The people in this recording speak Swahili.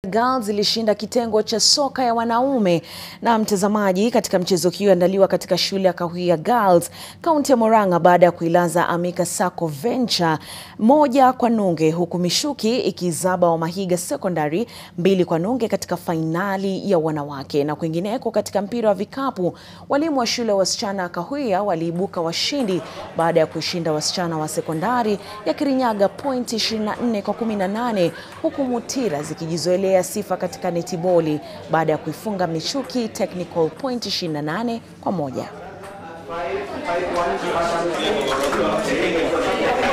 Girls ilishinda kitengo cha soka ya wanaume. Na mtazamaji, katika mchezo hiyo andaliwa katika shule ya Kahuia Girls kaunti ya Murang'a baada ya kuilaza Amika Sacco Venture moja kwa nunge, huku Mishuki ikizaba wa Mahiga Secondary mbili kwa nunge katika fainali ya wanawake. Na kwingineko katika mpira wa vikapu, walimu wa shule ya wasichana ya Kahuia waliibuka washindi baada ya kushinda wasichana wa sekondari ya Kirinyaga pointi 24 kwa 18 huku Mutira zikijizoelea sifa katika netiboli baada ya kuifunga Mishuki Technical point 28 kwa moja.